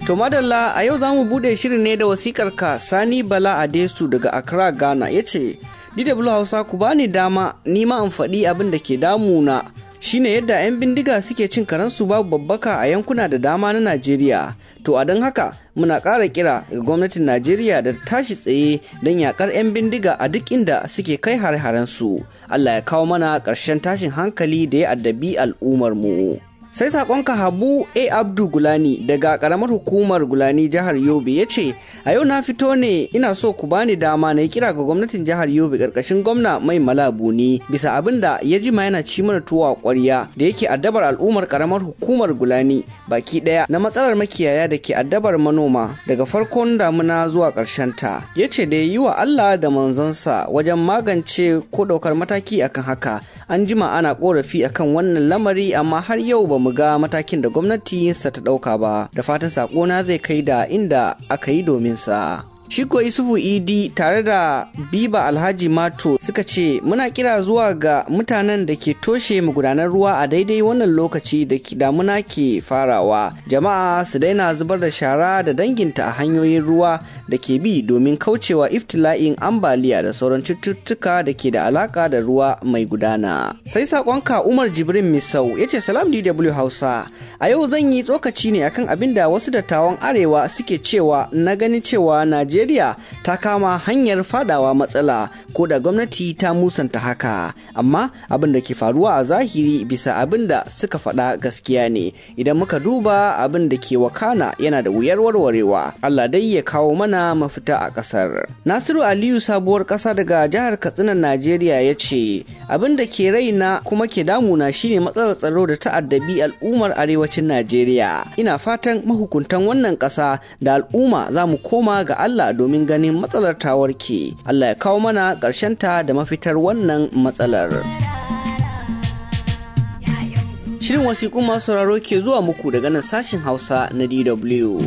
To madalla a yau za mu buɗe shirin ne da wasikar ka Sani Bala Adesu daga Accra Ghana ya ce, DW Hausa ku bani dama ni ma in faɗi abin da ke damuna shine yadda 'yan bindiga suke cin karansu babu babbaka a yankuna da dama na Najeriya. To a don haka muna ƙara kira ga gwamnatin Najeriya da tashi tsaye don yakar 'yan bindiga a duk inda suke kai hare-harensu. Allah ya kawo mana ƙarshen tashin hankali da ya addabi al'ummar mu. sai sakonka habu a abdu gulani daga karamar hukumar gulani jihar yobe ya ce a yau na fito ne ina so ku bani dama na yi kira ga gwamnatin jihar yobe karkashin gwamna mai malabuni bisa abin da ya jima yana ci mana tuwa kwarya da yake addabar al'ummar karamar hukumar gulani baki daya na matsalar makiyaya da ke addabar manoma daga farkon damuna zuwa karshen ta ya ce da yi wa allah da manzonsa wajen magance ko daukar mataki akan haka an jima ana korafi akan wannan lamari amma har yau ba mu ga matakin da gwamnati sa ta ɗauka ba da fatan sakona zai kai da inda aka yi domin sa. Shiko Isufu Idi tare da Biba Alhaji Mato suka ce muna kira zuwa ga mutanen da ke toshe magudanar ruwa a daidai wannan lokaci da damuna ke farawa. Jama'a su daina zubar da shara da danginta a hanyoyin ruwa da ke bi domin kaucewa iftila'in ambaliya da sauran cututtuka da ke da alaka da ruwa mai gudana. Sai sakonka Umar Jibrin Misau ya ce salam DW Hausa. A yau zan yi tsokaci ne akan abin da wasu dattawan arewa suke cewa na ganin cewa Najeriya Najeriya ta kama hanyar fadawa matsala ko da gwamnati ta musanta haka amma abin da ke faruwa a zahiri bisa abin da suka faɗa gaskiya ne idan muka duba abin da ke wakana yana da wuyar warwarewa Allah dai ya kawo mana mafita a ƙasar Nasiru Aliyu sabuwar ƙasa daga jihar Katsina Najeriya ya ce abin da ke raina kuma ke damuna shine matsalar tsaro da ta'addabi al'ummar arewacin Najeriya ina fatan mahukuntan wannan ƙasa da al'umma za mu koma ga Allah Allah domin ganin matsalar ta warke. Allah ya kawo mana ta da mafitar wannan matsalar. Shirin wasiƙun masu sauraro ke zuwa muku daga nan sashin Hausa na DW.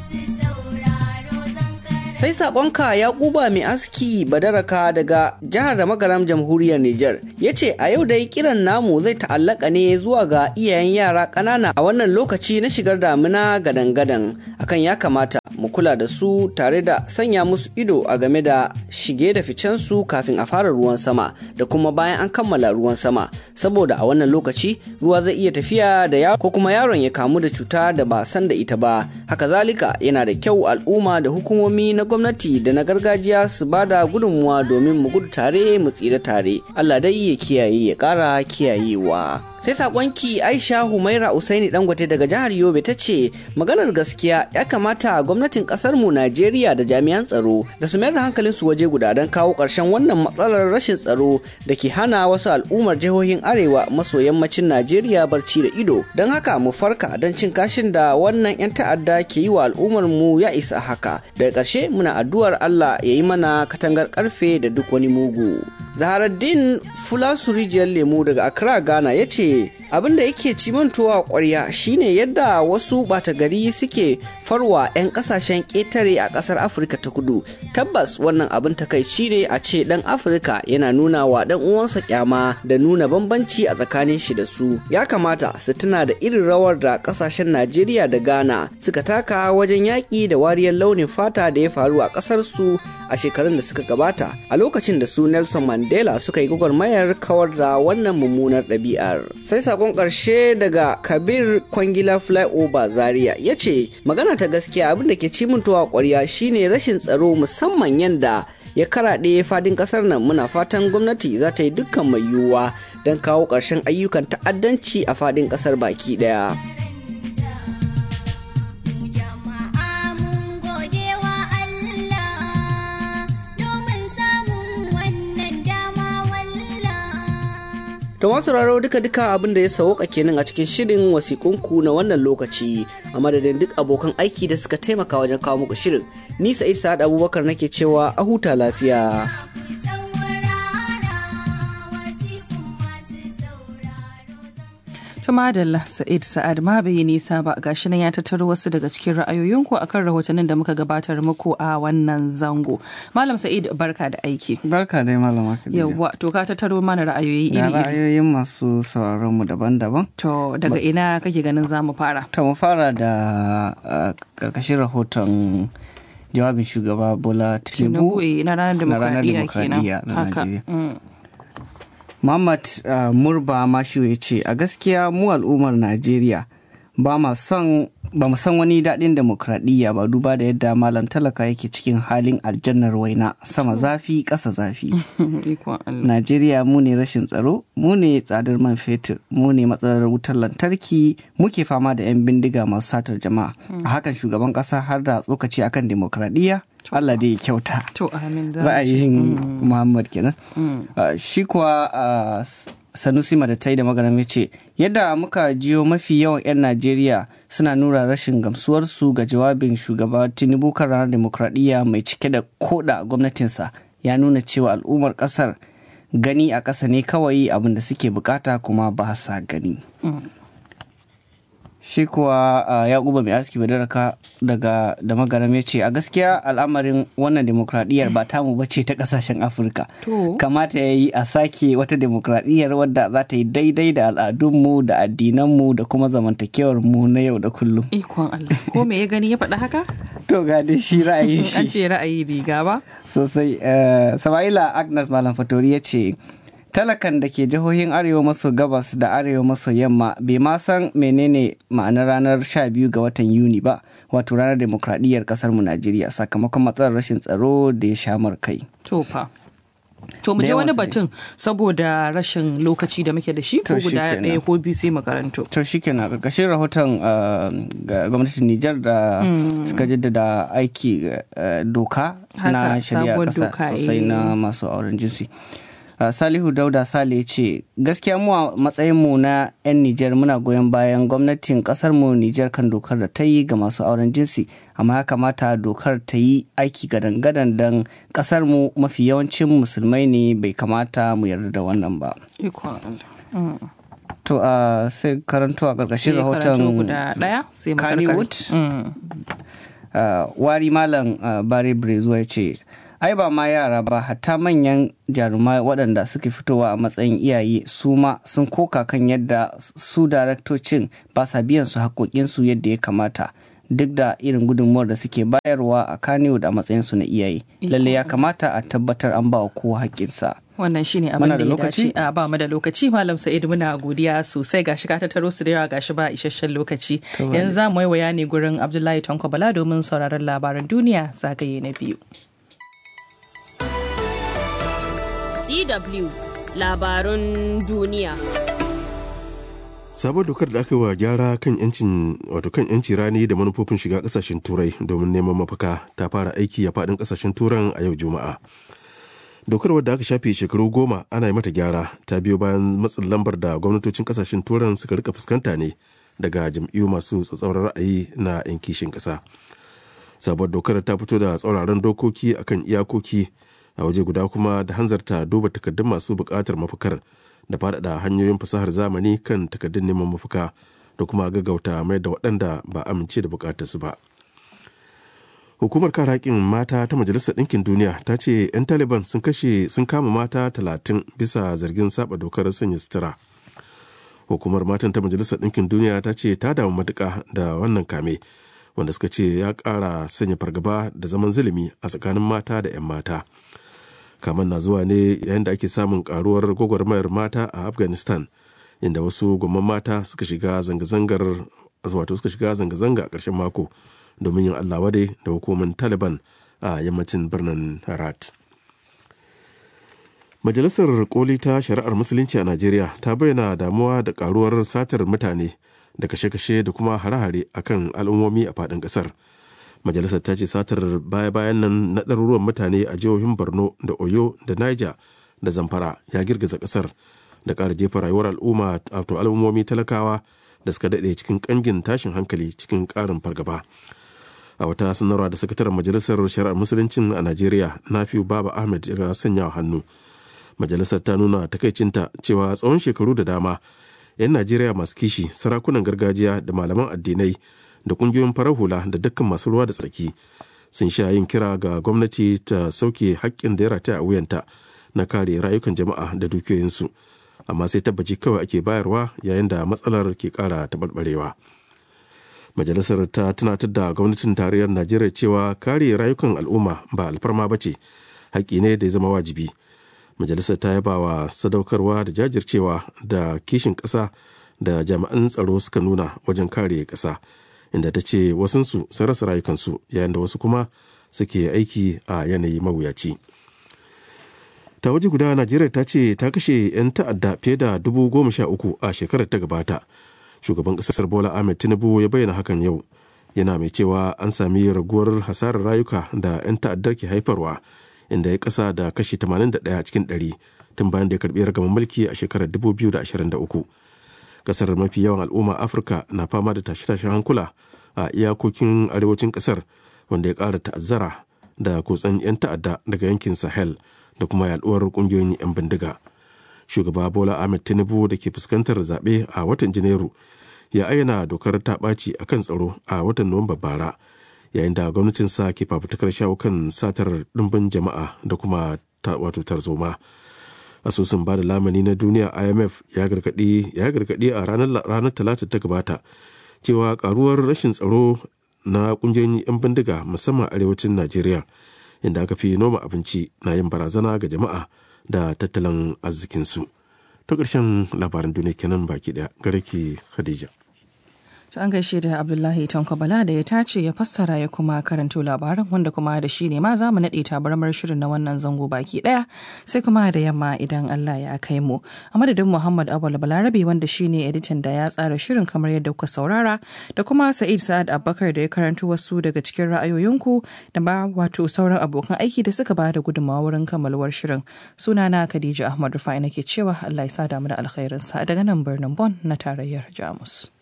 sai sakonka ya kuba mai aski badaraka daga jihar da magaram jamhuriyar Nijar ya ce a yau dai kiran namu zai ta'allaka ne zuwa ga iyayen yara ƙanana a wannan lokaci na shigar damina gadan-gadan akan ya kamata mu kula da su tare da sanya musu ido a game da shige da ficen su kafin a fara ruwan sama da kuma bayan an kammala ruwan sama saboda a wannan lokaci ruwa zai iya tafiya da yaro ko kuma yaron ya kamu da cuta da ba san da ita ba haka zalika yana da kyau al'umma da hukumomi na gwamnati da na gargajiya su ba da gudunmuwa domin mu gudu tare mu tsira tare Allah dai ya kiyaye ya ƙara kiyayewa sai sakonki aisha humaira usaini dangote daga jihar yobe ta ce maganar gaskiya ya kamata gwamnatin kasar mu najeriya da jami'an tsaro da su mayar da hankalin su waje guda don kawo ƙarshen wannan matsalar rashin tsaro da ke hana wasu al'ummar jihohin arewa maso yammacin najeriya barci da ido don haka mu farka don cin kashin da wannan 'yan ta'adda ke yi wa al'ummar mu ya isa haka daga ƙarshe muna addu'ar allah ya yi mana katangar karfe da duk wani mugu zaharaddin fulasu rijiyar lemu daga accra ghana ya ce abin da yake cimantowa kwarya shine yadda wasu bata gari suke farwa 'yan kasashen ƙetare a ƙasar afirka ta kudu tabbas wannan abin takaici ne a ce ɗan afirka yana nuna wa ɗan uwansa kyama da nuna bambanci a tsakanin shi da su ya kamata su tuna da irin rawar da ƙasashen najeriya da ghana suka taka wajen yaƙi da wariyar launin fata da ya faru a ƙasar su a shekarun da suka gabata a lokacin da su nelson mandela suka yi gwagwarmayar kawar da wannan mummunar ɗabi'ar sai sakon ƙarshe daga kabir kwangila flyover zaria ya ce magana ta gaskiya abin da ke cimintowa ƙwarya shine rashin tsaro musamman yadda ya karaɗe fadin ƙasar nan muna fatan gwamnati za ta yi dukkan mai yiwuwa don kawo ƙarshen ayyukan ta'addanci a fadin ƙasar baki ɗaya. To masu raro duka duka abin da ya sauka kenan a cikin shirin wasikunku na wannan lokaci a madadin duk abokan aiki da suka taimaka wajen kawo muku shirin. Ni Sa'id Sa'ad Abubakar nake cewa a huta lafiya. Tuma da Sa'id Sa'ad ma bai yi nisa ba gashi nan ya tattaro wasu daga cikin ra'ayoyinku akan rahotannin da muka gabatar muku a wannan zango. Malam Sa'id barka da aiki. Barka dai malama Khadija. Yawwa to ka tattaro mana ra'ayoyi Da iri-iri. ra'ayoyin masu sauraron mu daban-daban. To daga ina kake ganin za mu fara? To mu fara da uh, karkashin rahoton jawabin shugaba Bola Tinubu Tinubu eh, na ranar na ranar demokradiyya demokradiyya kenan. na Haka. Najeriya. Mm. Muhammad uh, Murba Mashu ya ce a gaskiya mu al'ummar Najeriya ba ma son ba mu san wani daɗin demokradiyya ba duba da yadda malam talaka yake cikin halin aljannar waina sama zafi ƙasa zafi. Ikon Allah. Najeriya mu ne rashin tsaro, mu ne tsadar man fetur, mu ne matsalar wutar lantarki, muke fama da 'yan bindiga masu satar jama'a. A hakan shugaban ƙasa har da tsokaci akan demokradiyya, Allah dai ya kyauta. To amin za mu ce. Ra'ayin Muhammad kenan. Uh, shi kuwa uh, Sanusi Madatai da magaram ya ce, yadda muka jiyo mafi yawan 'yan Najeriya suna nuna rashin gamsuwarsu ga jawabin shugaba Tinubu kan ranar demokradiyya mai cike da koda gwamnatinsa ya nuna cewa al'ummar kasar gani a ƙasa ne kawai abin da suke bukata kuma ba sa gani. shi kuwa uh, yakuba mai aski badaraka daga da magaram ya ce a gaskiya al'amarin wannan demokradiyyar ba tamu ba ce ta kasashen afirka To. kamata ya yi a sake wata demokradiyyar wadda za ta yi daidai da al'adunmu da addinanmu da kuma zamantakewar mu na yau da kullum Ikon Allah. Ko me ya gani ya faɗa haka? to ga dai shi ra'ayin An shi ce ra'ayi riga ba? sosai uh, sama'ila agnes malam fatori ya ce talakan da ke jihohin arewa maso gabas da arewa maso yamma bai ma san menene ma'anar ranar 12 ga watan yuni ba wato ranar demokradiyyar kasar mu najeriya sakamakon matsalar rashin tsaro da ya shamar kai To fa. To mu Da je wani yawansu dai. batun saboda rashin lokaci da muke da shi ko To shi guda kenan. ɗaya ko biyu sai mu karanto. to shi kenan karkashin rahoton uh, ga gwamnatin Nijar da suka jaddada aiki uh, doka na Haka, shari'a sabuwar kasa doka, sosai eh. na masu auren jinsi. Uh, Salihu Dauda Sale ya ce gaskiya mu a matsayinmu na 'yan Nijar muna goyon bayan gwamnatin kasarmu Nijar kan dokar da ta yi ga masu auren jinsi amma ya kamata dokar ta yi aiki gadan-gadan don kasarmu mafi yawancin musulmai ne bai kamata mu yarda da wannan ba. Ikon Allah. To uh, sai karanto a ƙarƙashin Sai karanto rahoton guda ɗaya sai mu Kannywood. karkare. Mm. uh, wari malam uh, bare brezuwa ya ce ai ba ma yara ba hatta manyan jarumai waɗanda suke fitowa a matsayin iyaye su ma sun koka kan yadda su daraktocin ba sa biyan su haƙoƙinsu yadda ya kamata duk da irin gudunmuwar da suke bayarwa a Kannywood a matsayinsu na iyaye lalle ya kamata a tabbatar an ba wa kowa haƙƙinsa Wannan shine abin Muna da da ya lokaci? dace. A ba mu da lokaci Malam Sa'id muna godiya sosai gashi ka tattaro su da yawa gashi ba isasshen lokaci. To, Yanzu za mu waya ne gurin Abdullahi Tanko Bala domin sauraron labaran duniya zagaye na biyu. DW labarun duniya. sabon dokar da aka yi wa gyara kan yancin wato kan yanci rani da manufofin shiga kasashen turai domin neman mafaka ta fara aiki a fadin kasashen turan a yau juma'a dokar wadda aka shafe shekaru goma ana yi mata gyara ta biyo bayan matsin lambar da gwamnatocin kasashen turan suka rika fuskanta ne daga jam'iyyu masu tsatsauran ra'ayi na yan kishin kasa sabuwar dokar ta fito da tsauraran dokoki akan iyakoki a waje guda kuma da hanzarta duba takardun masu buƙatar mafakar da faɗaɗa hanyoyin fasahar zamani kan takardun neman mafaka da kuma gaggauta mai da waɗanda ba amince da buƙatarsu ba hukumar kare haƙƙin mata ta majalisar ɗinkin duniya ta ce 'yan taliban sun kashe sun kama mata talatin bisa zargin saba dokar sanya sutura hukumar matan ta majalisar ɗinkin duniya ta ce ta damu matuƙa da wannan kame wanda suka ce ya ƙara sanya fargaba da zaman zulumi a tsakanin mata da 'yan mata kaman na zuwa ne yayin da ake samun karuwar gwagwarmayar mata a afghanistan inda wasu gwamman mata suka shiga zanga-zangar wato suka shiga zanga-zanga a ƙarshen mako domin yin allah wadai da hukumar taliban a yammacin birnin herat majalisar koli ta shari'ar musulunci a najeriya ta bayyana damuwa da karuwar satar mutane da kashe-kashe da kuma hare-hare akan al'ummomi a faɗin ƙasar majalisar ta ce satar baya-bayan nan na ɗaruruwan mutane a jihohin borno da oyo da niger da zamfara ya girgiza ƙasar da ƙara jefa rayuwar al'umma wato al'ummomi talakawa da suka daɗe cikin ƙangin tashin hankali cikin ƙarin fargaba a wata sanarwa da sakataren majalisar shari'ar musuluncin a najeriya nafiu baba ahmed ya sanya hannu majalisar ta nuna takaicinta cewa tsawon shekaru da dama 'yan najeriya masu kishi sarakunan gargajiya da malaman addinai da ƙungiyoyin farar hula da dukkan masu ruwa da tsaki sun sha yin kira ga gwamnati ta sauke haƙƙin da ya rataya a wuyanta na kare rayukan jama'a da dukiyoyinsu amma sai tabbaci kawai ake bayarwa yayin da matsalar ke ƙara taɓarɓarewa majalisar ta tunatar da gwamnatin tarayyar najeriya cewa kare rayukan al'umma ba alfarma ba ce haƙƙi ne da ya zama wajibi majalisar ta yaba wa sadaukarwa da jajircewa da kishin ƙasa da jami'an tsaro suka nuna wajen kare ƙasa inda ta ce wasunsu sun rasa rayukansu yayin da wasu kuma suke aiki a yanayi mawuyaci ta waje guda najeriya ta ce ta kashe 'yan ta'adda fiye da dubu goma sha uku a shekarar ta gabata shugaban ƙasar bola ahmed tinubu ya bayyana hakan yau yana mai cewa an sami raguwar hasarar rayuka da 'yan ta'addar ke haifarwa inda ya kasa da kashi 81 cikin 100 tun bayan da ya karbi ragaman mulki a shekarar 2023 kasar mafi yawan al'umma afirka na fama da tashe-tashen hankula a iyakokin arewacin kasar wanda ya ƙara ta'azzara da kotsan 'yan ta'adda daga yankin sahel da kuma yaduwar ƙungiyoyin 'yan bindiga shugaba bola ahmed tinubu da ke fuskantar zaɓe a watan janairu ya ayyana dokar ta ɓaci a kan tsaro a watan nuwamba bara yayin da gwamnatinsa ke fafutukar shawo kan satar ɗimbin jama'a da kuma wato tarzoma asusun bada lamani na duniya imf ya gargaɗi a ranar talata ta gabata cewa karuwar rashin tsaro na ƙungiyoyin 'yan bindiga musamman arewacin najeriya inda aka fi noma abinci na yin barazana ga jama'a da tattalin arzikinsu ta ƙarshen labaran duniya kenan baki ɗaya gare ki khadija To an gaishe da Abdullahi Tanko Bala da ya tace ya fassara ya kuma karanto labaran wanda kuma da shi ne ma za mu naɗe tabarmar shirin na wannan zango baki ɗaya sai kuma da yamma idan Allah ya kai mu. A madadin Muhammad Awal Balarabe wanda shi ne editan da ya tsara shirin kamar yadda kuka saurara da kuma Sa'id Sa'ad Abubakar da ya karanto wasu daga cikin ra'ayoyinku da ba wato sauran abokan aiki da suka ba da gudunmawa wurin kammaluwar shirin. Sunana Khadija Ahmad Rufai nake cewa Allah ya sa damu da alkhairinsa daga nan birnin Bon na tarayyar Jamus.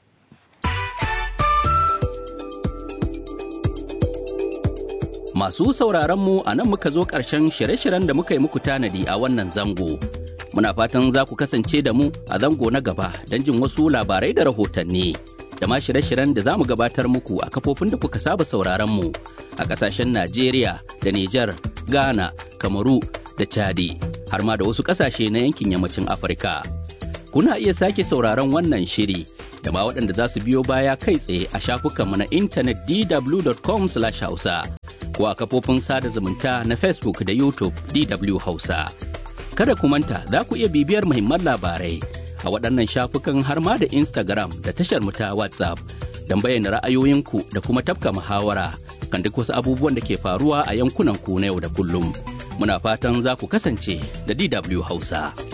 Masu sauraron mu a nan muka zo ƙarshen shirye-shiryen da muka yi muku tanadi a wannan zango. Muna fatan za ku kasance da mu a zango na gaba don jin wasu labarai da rahotanni. Da ma shirye-shiryen da za mu gabatar muku a kafofin da kuka saba sauraron mu a ƙasashen Najeriya da Nijar, Ghana, Kamaru da Chadi, har ma da wasu ƙasashe na yankin yammacin Afirka. Kuna iya sake sauraron wannan shiri da ma waɗanda za su biyo baya kai tsaye a shafukanmu na intanet dw.com/hausa. ko a kafofin sada zumunta na Facebook da YouTube DW Hausa. Kada ku manta za ku iya bibiyar muhimman labarai a waɗannan shafukan har ma da Instagram da tashar mu ta WhatsApp don bayyana ra'ayoyinku da kuma tafka muhawara kan duk wasu abubuwan da ke faruwa a yankunan ku na yau da kullum. Muna fatan za ku kasance da DW Hausa.